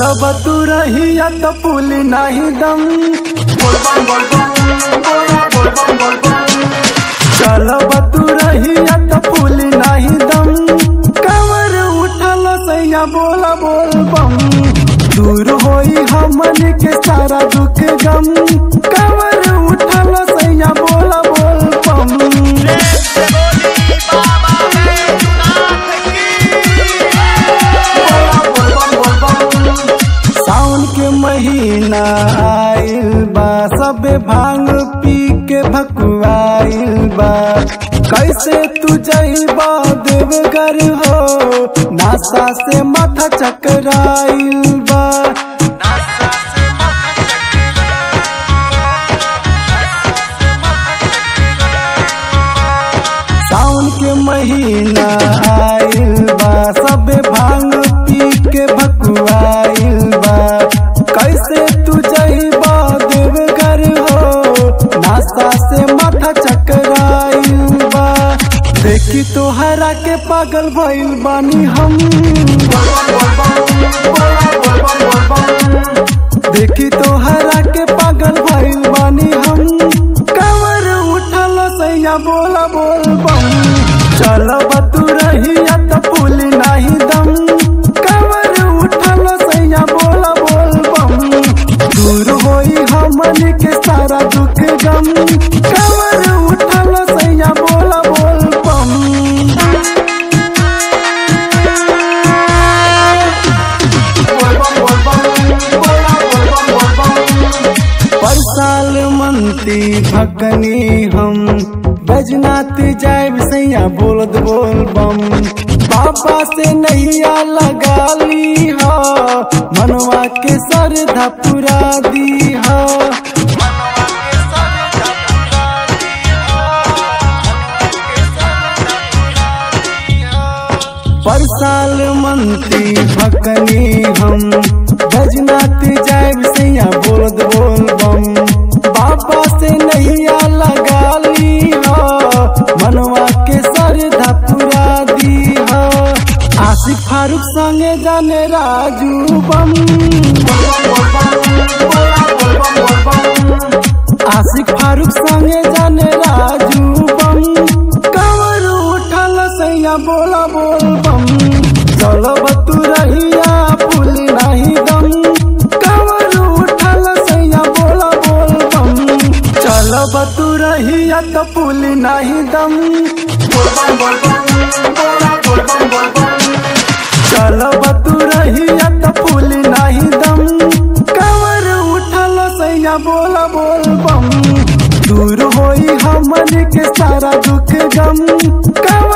चलब तू रहिया तो पुली नाही दम चलब तू रहिया तो पुली नाही दम कवर उठल सैया बोला बोल बम दूर होई हमन के सारा दुख गम कवर उठल सैया बोला बोल बम सावन के महीना आइल बा सबे भांग पी के भकुआइल बा कैसे तू जइबा देवगर हो नासा से माथा चकराइल बा सावन के महीना आइल बा सबे भांग पी के भकुआइल बा कैसे तू जइबा देवगर हो नाश्ता से माथा चकराइल बा देखी तोहरा के पागल भइल बानी हम देखी तोहरा के पागल भइल बानी हम कवर उठल सैया बोला बोल बम चलब तू रहिया त पुली नाही दम कवर उठल सैया बोला बोल बम दूर होई हमन के सारा दुख गम कवर उठल सैया बोला बोल बम पर साल मनती भकनी हम बजनात जायब सैया बोलत बोल बम बाबा से नैया लगा ली हो मनवा के सरधा पुरा दी हो पर साल मनती भकनी हम बजनात जायब सैया बोलत बोल बम बाबा से नैया लगा ली हो मनवा के सरधा पुरा दी हो आशिक फारूक संगे जाने राजू बम आशिक फारूक संगे जाने राजू बम कवर उठल सैया बोला बोल बम चलब तू रहिया पुली नाही दम कवर उठल सैया बोला बोल बम चलब तू रहिया त पुली नाही दम चलब तू रहिया त पुली नाही दम कवर उठल सैया बोला बोल बम दूर होई हमन के सारा दुख गम कवर